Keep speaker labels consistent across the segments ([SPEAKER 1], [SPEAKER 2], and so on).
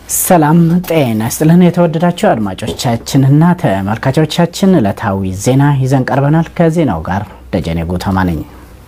[SPEAKER 1] ሰላም ጤና ይስጥልን። የተወደዳችሁ አድማጮቻችንና ተመልካቾቻችን ዕለታዊ ዜና ይዘን ቀርበናል። ከዜናው ጋር ደጀኔ ጉተማ ነኝ።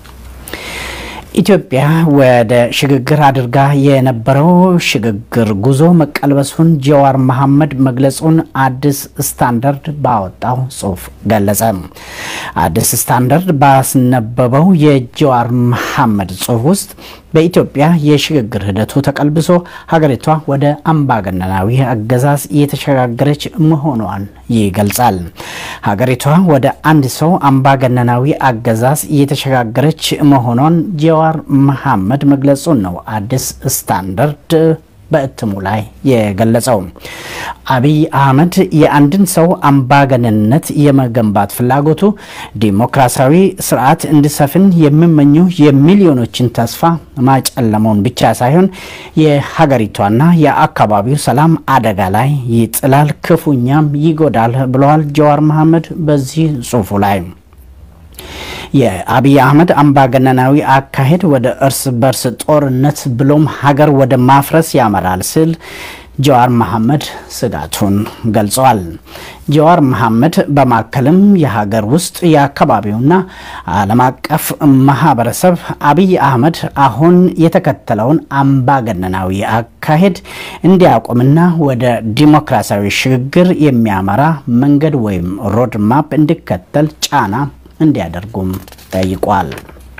[SPEAKER 1] ኢትዮጵያ ወደ ሽግግር አድርጋ የነበረው ሽግግር ጉዞ መቀልበሱን ጀዋር መሐመድ መግለጹን አዲስ ስታንዳርድ ባወጣው ጽሑፍ ገለጸ። አዲስ ስታንዳርድ ባስነበበው የጀዋር መሐመድ ጽሑፍ ውስጥ በኢትዮጵያ የሽግግር ሂደቱ ተቀልብሶ ሀገሪቷ ወደ አምባገነናዊ አገዛዝ እየተሸጋገረች መሆኗን ይገልጻል። ሀገሪቷ ወደ አንድ ሰው አምባገነናዊ አገዛዝ እየተሸጋገረች መሆኗን ጀዋር መሐመድ መግለጹን ነው አዲስ ስታንዳርድ በእትሙ ላይ የገለጸው። አብይ አህመድ የአንድን ሰው አምባገነንነት የመገንባት ፍላጎቱ ዲሞክራሲያዊ ስርዓት እንዲሰፍን የሚመኙ የሚሊዮኖችን ተስፋ ማጨለመውን ብቻ ሳይሆን የሀገሪቷና የአካባቢው ሰላም አደጋ ላይ ይጥላል፣ ክፉኛም ይጎዳል ብለዋል ጀዋር መሐመድ በዚህ ጽሑፉ ላይ። የአብይ አህመድ አምባገነናዊ አካሄድ ወደ እርስ በርስ ጦርነት ብሎም ሀገር ወደ ማፍረስ ያመራል ሲል ጀዋር መሐመድ ስጋቱን ገልጸዋል። ጀዋር መሐመድ በማከልም የሀገር ውስጥ የአካባቢውና ዓለም አቀፍ ማህበረሰብ አብይ አህመድ አሁን የተከተለውን አምባገነናዊ አካሄድ እንዲያቆምና ወደ ዲሞክራሲያዊ ሽግግር የሚያመራ መንገድ ወይም ሮድ ማፕ እንዲከተል ጫና እንዲያደርጉም ጠይቋል።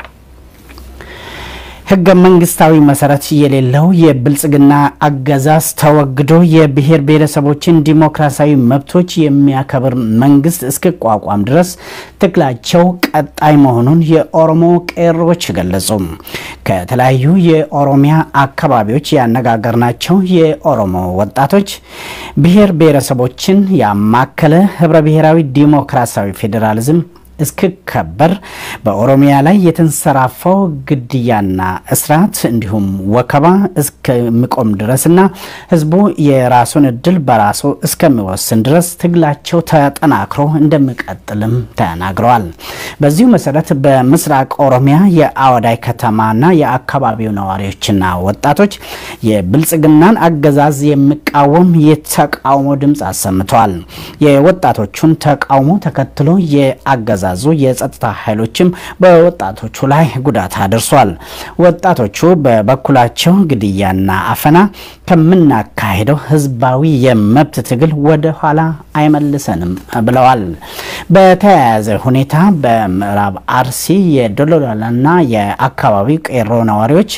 [SPEAKER 1] ህገ መንግስታዊ መሰረት የሌለው የብልጽግና አገዛዝ ተወግዶ የብሔር ብሔረሰቦችን ዲሞክራሲያዊ መብቶች የሚያከብር መንግስት እስኪቋቋም ድረስ ትግላቸው ቀጣይ መሆኑን የኦሮሞ ቄሮዎች ገለጹ። ከተለያዩ የኦሮሚያ አካባቢዎች ያነጋገርናቸው የኦሮሞ ወጣቶች ብሔር ብሔረሰቦችን ያማከለ ህብረ ብሔራዊ ዲሞክራሲያዊ ፌዴራሊዝም እስክከበር በኦሮሚያ ላይ የተንሰራፋው ግድያና እስራት እንዲሁም ወከባ እስከሚቆም ድረስና ህዝቡ የራሱን እድል በራሱ እስከሚወስን ድረስ ትግላቸው ተጠናክሮ እንደሚቀጥልም ተናግረዋል። በዚሁ መሰረት በምስራቅ ኦሮሚያ የአወዳይ ከተማና የአካባቢው ነዋሪዎችና ወጣቶች የብልጽግናን አገዛዝ የሚቃወም የተቃውሞ ድምፅ አሰምተዋል። የወጣቶቹን ተቃውሞ ተከትሎ የአገዛ ዙ የጸጥታ ኃይሎችም በወጣቶቹ ላይ ጉዳት አድርሷል። ወጣቶቹ በበኩላቸው ግድያና አፈና ከምናካሄደው ህዝባዊ የመብት ትግል ወደ ኋላ አይመልሰንም ብለዋል። በተያያዘ ሁኔታ በምዕራብ አርሲ የዶሎላና የአካባቢው ቄሮ ነዋሪዎች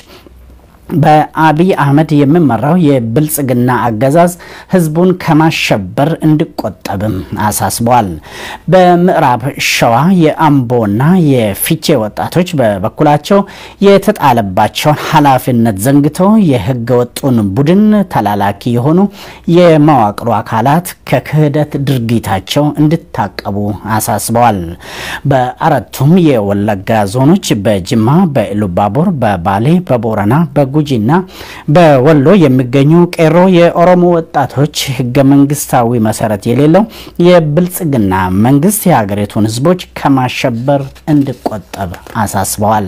[SPEAKER 1] በአብይ አህመድ የሚመራው የብልጽግና አገዛዝ ህዝቡን ከማሸበር እንዲቆጠብም አሳስበዋል። በምዕራብ ሸዋ የአምቦና የፊቼ ወጣቶች በበኩላቸው የተጣለባቸውን ኃላፊነት ዘንግተው የህገ ወጡን ቡድን ተላላኪ የሆኑ የመዋቅሩ አካላት ከክህደት ድርጊታቸው እንዲታቀቡ አሳስበዋል። በአራቱም የወለጋ ዞኖች በጅማ፣ በኢሉባቦር፣ በባሌ፣ በቦረና፣ በጉ ና በወሎ የሚገኙ ቄሮ የኦሮሞ ወጣቶች ህገ መንግስታዊ መሰረት የሌለው የብልጽግና መንግስት የሀገሪቱን ህዝቦች ከማሸበር እንዲቆጠብ አሳስበዋል።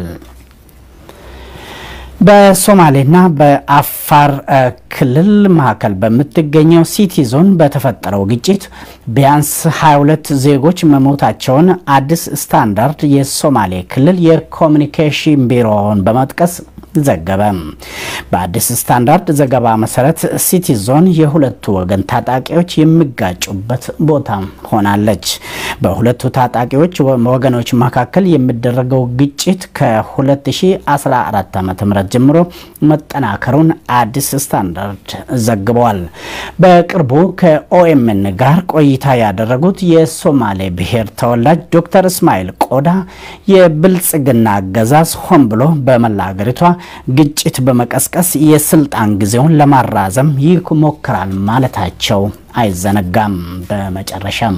[SPEAKER 1] በሶማሌና በአፋር ክልል መካከል በምትገኘው ሲቲ ዞን በተፈጠረው ግጭት ቢያንስ 22 ዜጎች መሞታቸውን አዲስ ስታንዳርድ የሶማሌ ክልል የኮሚኒኬሽን ቢሮውን በመጥቀስ ዘገበ። በአዲስ ስታንዳርድ ዘገባ መሰረት ሲቲ ዞን የሁለቱ ወገን ታጣቂዎች የሚጋጩበት ቦታ ሆናለች። በሁለቱ ታጣቂዎች ወገኖች መካከል የሚደረገው ግጭት ከ2014 ዓ ም ጀምሮ መጠናከሩን አዲስ ስታንዳርድ ዘግበዋል። በቅርቡ ከኦኤምን ጋር ቆይታ ያደረጉት የሶማሌ ብሔር ተወላጅ ዶክተር እስማኤል ቆዳ የብልጽግና አገዛዝ ሆን ብሎ በመላ ሀገሪቷ ግጭት በመቀስቀስ የስልጣን ጊዜውን ለማራዘም ይሞክራል ማለታቸው አይዘነጋም። በመጨረሻም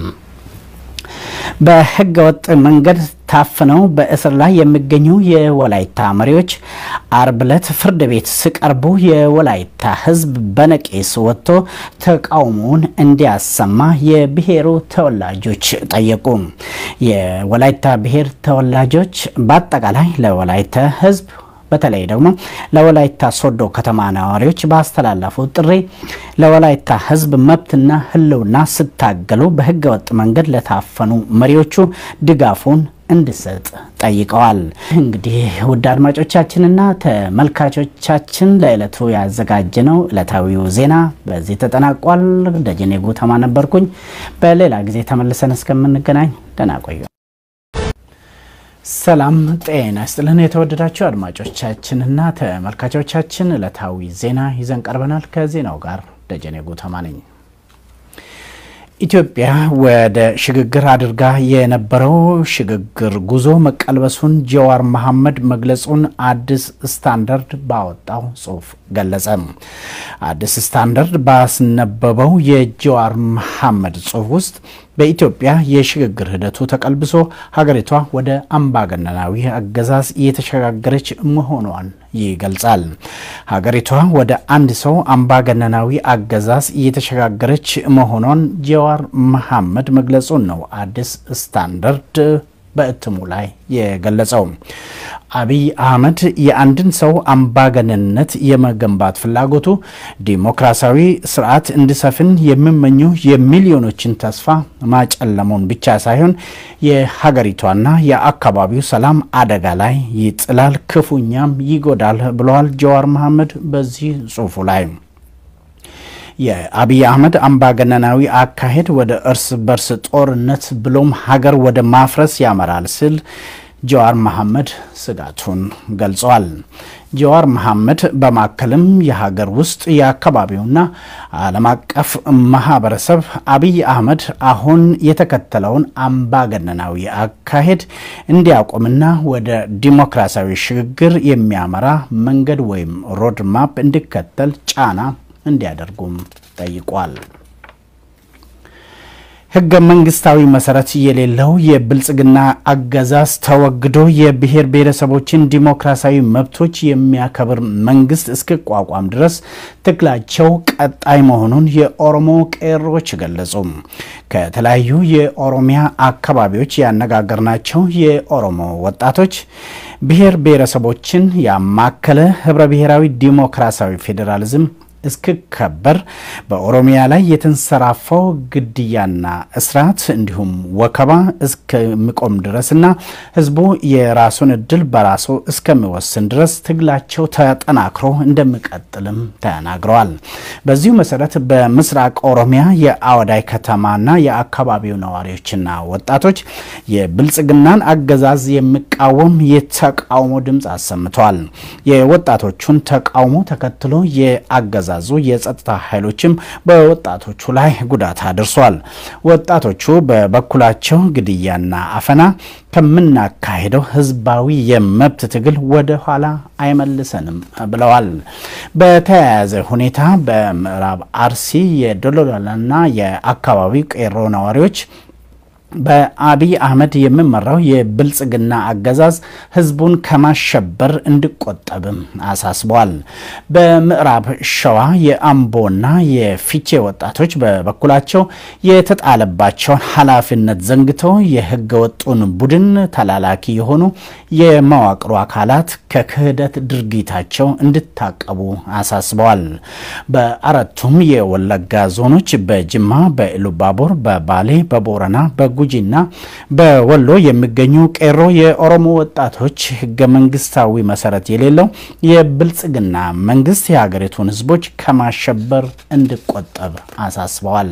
[SPEAKER 1] በህገ ወጥ መንገድ ታፍነው በእስር ላይ የሚገኙ የወላይታ መሪዎች አርብ ዕለት ፍርድ ቤት ሲቀርቡ የወላይታ ሕዝብ በነቂስ ወጥቶ ተቃውሞውን እንዲያሰማ የብሔሩ ተወላጆች ጠየቁ። የወላይታ ብሔር ተወላጆች በአጠቃላይ ለወላይታ ሕዝብ በተለይ ደግሞ ለወላይታ ሶዶ ከተማ ነዋሪዎች ባስተላለፉት ጥሪ ለወላይታ ሕዝብ መብትና ሕልውና ስታገሉ በህገወጥ መንገድ ለታፈኑ መሪዎቹ ድጋፉን እንዲሰጥ ጠይቀዋል። እንግዲህ ውድ አድማጮቻችንና ተመልካቾቻችን ለዕለቱ ያዘጋጀነው ዕለታዊው ዜና በዚህ ተጠናቋል። ደጀኔ ጉተማ ነበርኩኝ። በሌላ ጊዜ ተመልሰን እስከምንገናኝ ደህና ቆዩ። ሰላም ጤና ይስጥልን። የተወደዳችሁ አድማጮቻችንና ተመልካቾቻችን ዕለታዊ ዜና ይዘን ቀርበናል። ከዜናው ጋር ደጀኔ ጉተማ ነኝ። ኢትዮጵያ ወደ ሽግግር አድርጋ የነበረው ሽግግር ጉዞ መቀልበሱን ጀዋር መሐመድ መግለጹን አዲስ ስታንዳርድ ባወጣው ጽሑፍ ገለጸ። አዲስ ስታንዳርድ ባስነበበው የጀዋር መሐመድ ጽሑፍ ውስጥ በኢትዮጵያ የሽግግር ሂደቱ ተቀልብሶ ሀገሪቷ ወደ አምባገነናዊ አገዛዝ እየተሸጋገረች መሆኗን ይገልጻል። ሀገሪቷ ወደ አንድ ሰው አምባገነናዊ አገዛዝ እየተሸጋገረች መሆኗን ጀዋር መሐመድ መግለጹን ነው አዲስ ስታንዳርድ በእትሙ ላይ የገለጸው። አብይ አህመድ የአንድን ሰው አምባገነንነት የመገንባት ፍላጎቱ ዲሞክራሲያዊ ስርዓት እንዲሰፍን የሚመኙ የሚሊዮኖችን ተስፋ ማጨለሙን ብቻ ሳይሆን የሀገሪቷና የአካባቢው ሰላም አደጋ ላይ ይጥላል፣ ክፉኛም ይጎዳል ብለዋል ጀዋር መሐመድ በዚህ ጽሑፉ ላይ። የአብይ አህመድ አምባገነናዊ አካሄድ ወደ እርስ በርስ ጦርነት ብሎም ሀገር ወደ ማፍረስ ያመራል ሲል ጀዋር መሐመድ ስጋቱን ገልጸዋል። ጀዋር መሐመድ በማከልም የሀገር ውስጥ የአካባቢውና ዓለም አቀፍ ማህበረሰብ አብይ አህመድ አሁን የተከተለውን አምባገነናዊ አካሄድ እንዲያቆምና ወደ ዲሞክራሲያዊ ሽግግር የሚያመራ መንገድ ወይም ሮድ ማፕ እንዲከተል ጫና እንዲያደርጉም ጠይቋል። ህገ መንግስታዊ መሰረት የሌለው የብልጽግና አገዛዝ ተወግዶ የብሔር ብሔረሰቦችን ዲሞክራሲያዊ መብቶች የሚያከብር መንግስት እስኪቋቋም ድረስ ትግላቸው ቀጣይ መሆኑን የኦሮሞ ቄሮዎች ገለጹ። ከተለያዩ የኦሮሚያ አካባቢዎች ያነጋገርናቸው የኦሮሞ ወጣቶች ብሔር ብሔረሰቦችን ያማከለ ህብረ ብሔራዊ ዲሞክራሲያዊ ፌዴራሊዝም እስክከበር በኦሮሚያ ላይ የተንሰራፋው ግድያና እስራት እንዲሁም ወከባ እስከሚቆም ድረስና ህዝቡ የራሱን እድል በራሱ እስከሚወስን ድረስ ትግላቸው ተጠናክሮ እንደሚቀጥልም ተናግረዋል። በዚሁ መሰረት በምስራቅ ኦሮሚያ የአወዳይ ከተማና የአካባቢው ነዋሪዎችና ወጣቶች የብልጽግናን አገዛዝ የሚቃወም የተቃውሞ ድምፅ አሰምተዋል። የወጣቶቹን ተቃውሞ ተከትሎ የአገዛ ዙ የጸጥታ ኃይሎችም በወጣቶቹ ላይ ጉዳት አድርሷል። ወጣቶቹ በበኩላቸው ግድያና አፈና ከምናካሄደው ህዝባዊ የመብት ትግል ወደ ኋላ አይመልሰንም ብለዋል። በተያያዘ ሁኔታ በምዕራብ አርሲ የዶሎላና የአካባቢው ቄሮ ነዋሪዎች በአብይ አህመድ የሚመራው የብልጽግና አገዛዝ ህዝቡን ከማሸበር እንዲቆጠብም አሳስበዋል። በምዕራብ ሸዋ የአምቦና የፊቼ ወጣቶች በበኩላቸው የተጣለባቸውን ኃላፊነት ዘንግተው የህገ ወጡን ቡድን ተላላኪ የሆኑ የመዋቅሩ አካላት ከክህደት ድርጊታቸው እንዲታቀቡ አሳስበዋል። በአራቱም የወለጋ ዞኖች በጅማ፣ በኢሉባቦር፣ በባሌ፣ በቦረና በጉጂና በወሎ የሚገኙ ቄሮ የኦሮሞ ወጣቶች ህገ መንግስታዊ መሰረት የሌለው የብልጽግና መንግስት የሀገሪቱን ህዝቦች ከማሸበር እንዲቆጠብ አሳስበዋል።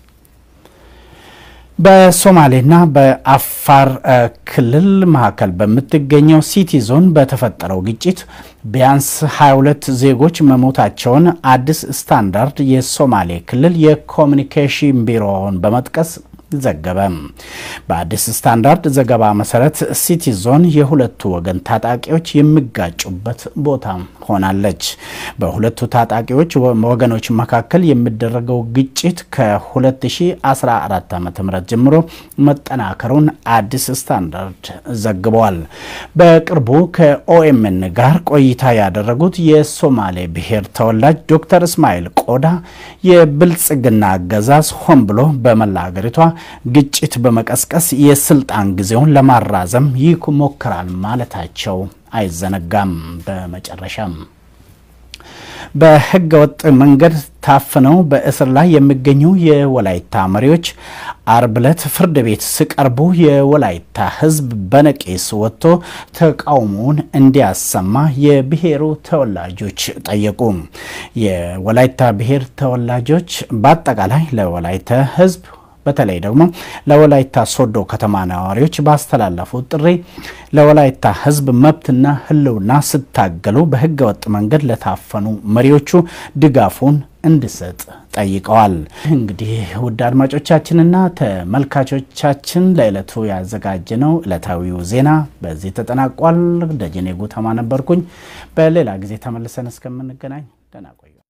[SPEAKER 1] በሶማሌና በአፋር ክልል መካከል በምትገኘው ሲቲ ዞን በተፈጠረው ግጭት ቢያንስ 22 ዜጎች መሞታቸውን አዲስ ስታንዳርድ የሶማሌ ክልል የኮሚኒኬሽን ቢሮውን በመጥቀስ ዘገበ። በአዲስ ስታንዳርድ ዘገባ መሰረት ሲቲ ዞን የሁለቱ ወገን ታጣቂዎች የሚጋጩበት ቦታ ሆናለች። በሁለቱ ታጣቂዎች ወገኖች መካከል የሚደረገው ግጭት ከ2014 ዓ ም ጀምሮ መጠናከሩን አዲስ ስታንዳርድ ዘግበዋል። በቅርቡ ከኦኤምን ጋር ቆይታ ያደረጉት የሶማሌ ብሔር ተወላጅ ዶክተር እስማኤል ቆዳ የብልጽግና አገዛዝ ሆን ብሎ በመላ ሀገሪቷ ግጭት በመቀስቀስ የስልጣን ጊዜውን ለማራዘም ይሞክራል ማለታቸው አይዘነጋም። በመጨረሻም በሕገ ወጥ መንገድ ታፍነው በእስር ላይ የሚገኙ የወላይታ መሪዎች አርብ ዕለት ፍርድ ቤት ሲቀርቡ የወላይታ ሕዝብ በነቂስ ወጥቶ ተቃውሞውን እንዲያሰማ የብሔሩ ተወላጆች ጠየቁ። የወላይታ ብሔር ተወላጆች በአጠቃላይ ለወላይታ ሕዝብ በተለይ ደግሞ ለወላይታ ሶዶ ከተማ ነዋሪዎች ባስተላለፉት ጥሪ ለወላይታ ሕዝብ መብትና ሕልውና ስታገሉ በሕገ ወጥ መንገድ ለታፈኑ መሪዎቹ ድጋፉን እንዲሰጥ ጠይቀዋል። እንግዲህ ውድ አድማጮቻችንና ተመልካቾቻችን ለዕለቱ ያዘጋጀነው ዕለታዊው ዜና በዚህ ተጠናቋል። ደጀኔ ጉተማ ነበርኩኝ። በሌላ ጊዜ ተመልሰን እስከምንገናኝ ደህና ቆዩ።